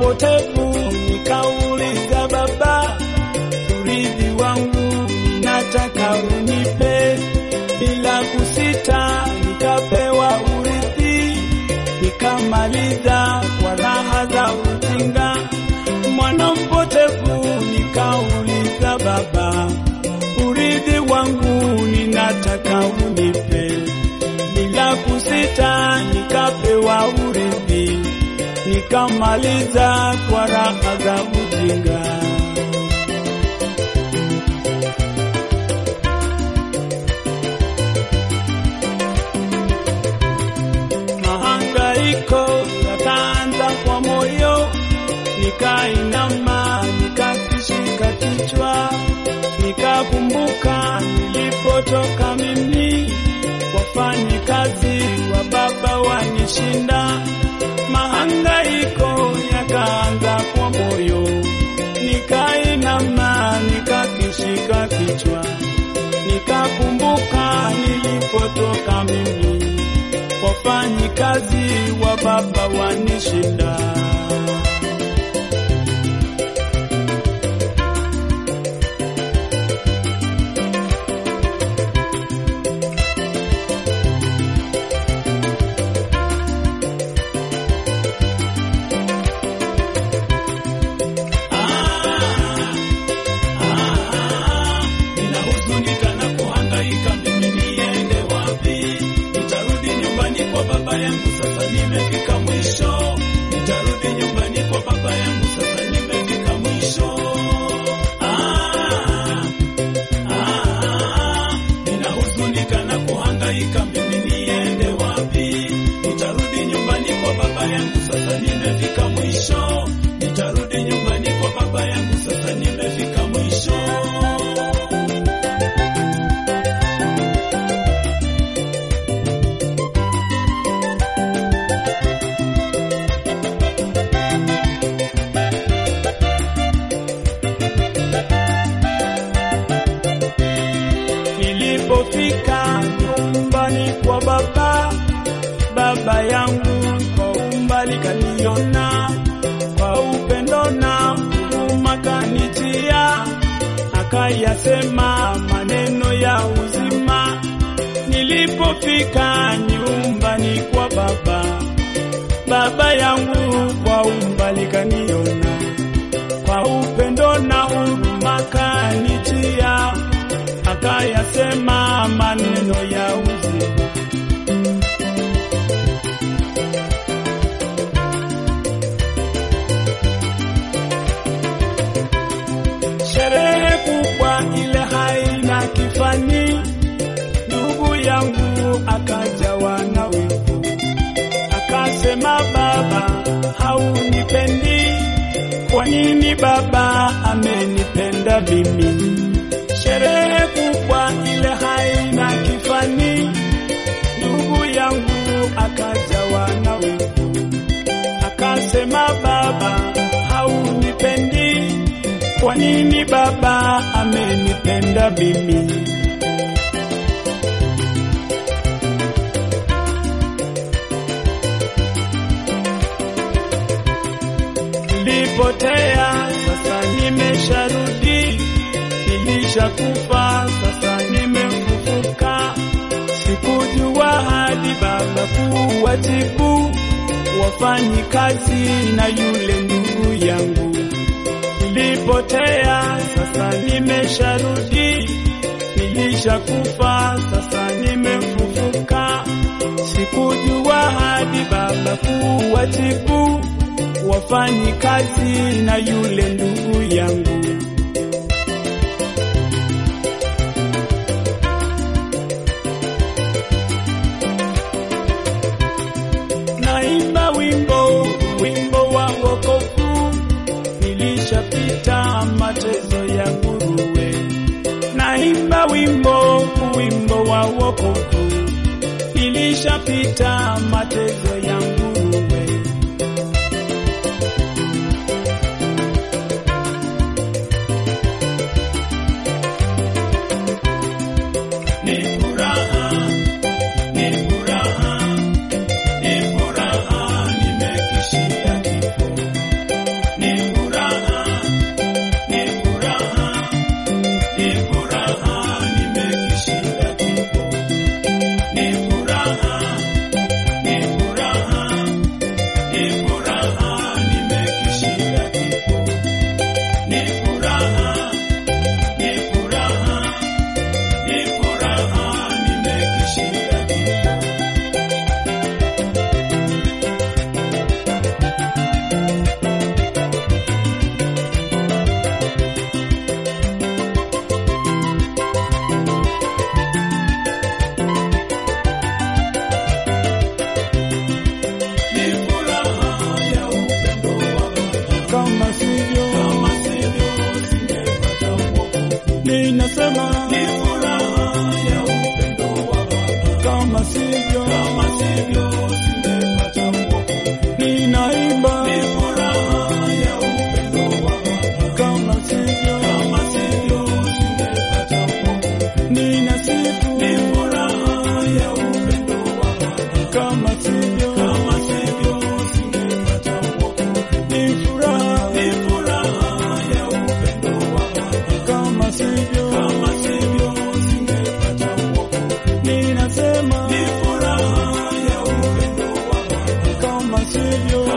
mpotevu, nikauliza Baba, urithi wangu nataka unipe. Bila kusita nikapewa urithi, nikamaliza kwa raha za ujinga. Mwana mpotevu, nikauliza Baba, urithi wangu ninataka unipe. Bila kusita nikapewa urithi, nikamaliza kwa raha za ujinga. Mahangaiko yakaanza kwa moyo, nikainama, nikakishika kichwa, nikakumbuka nilipotoka mimi, wafanyikazi wa baba wanishinda. Mahangaiko yakaanza kwa moyo, nikainama, nikakishika kichwa, nikakumbuka nilipotoka mimi wafanyikazi wa baba wanishinda. Ninahuzunika na kuhangaika, mimi niende wapi? Nitarudi nyumbani kwa baba yangu, sasa nimefika mwisho. Nitarudi nyumbani kwa baba yangu, sasa nimefika mwisho. Ah, ah, ninahuzunika na kuhangaika, mimi niende wapi? Nitarudi nyumbani kwa baba yangu, sasa nimefika mwisho. Nitarudi nyumbani kwa baba yangu, sasa nimefika mwisho. Nilipofika nyumbani kwa baba, baba yangu kwa umbali kaniona, kwa upendo na huruma kanijia, akayasema maneno ya uzima. Nilipofika nyumbani kwa baba, baba yangu kwa umbali kaniona, kwa upendo na huruma kanijia akayasema maneno ya uzima. Sherehe kubwa ile haina kifani, ndugu yangu akajawa na wivu, akasema baba, haunipendi. Kwa nini baba amenipenda mimi? Sherehe kubwa ile haina kifani, ndugu yangu akajawa na wivu, akasema baba, haunipendi. Kwa nini baba amenipenda mimi? Nilipotea, sasa nimesharudi nilishakufa sasa nimefufuka. Sikujua hadi baba kuwajibu wafanyi kazi na yule ndugu yangu. Nilipotea sasa nimesharudi, nilishakufa sasa nimefufuka. Sikujua hadi baba kuwajibu wafanyi kazi na yule ndugu yangu. naimba wimbo wimbo wa wokovu, nilishapita mateso ya nguruwe. Naimba wimbo wimbo wa wokovu, nilishapita mateso ya nguruwe. Ni furaha, ni furaha, ni furaha, nimekishinda kifo. hivyo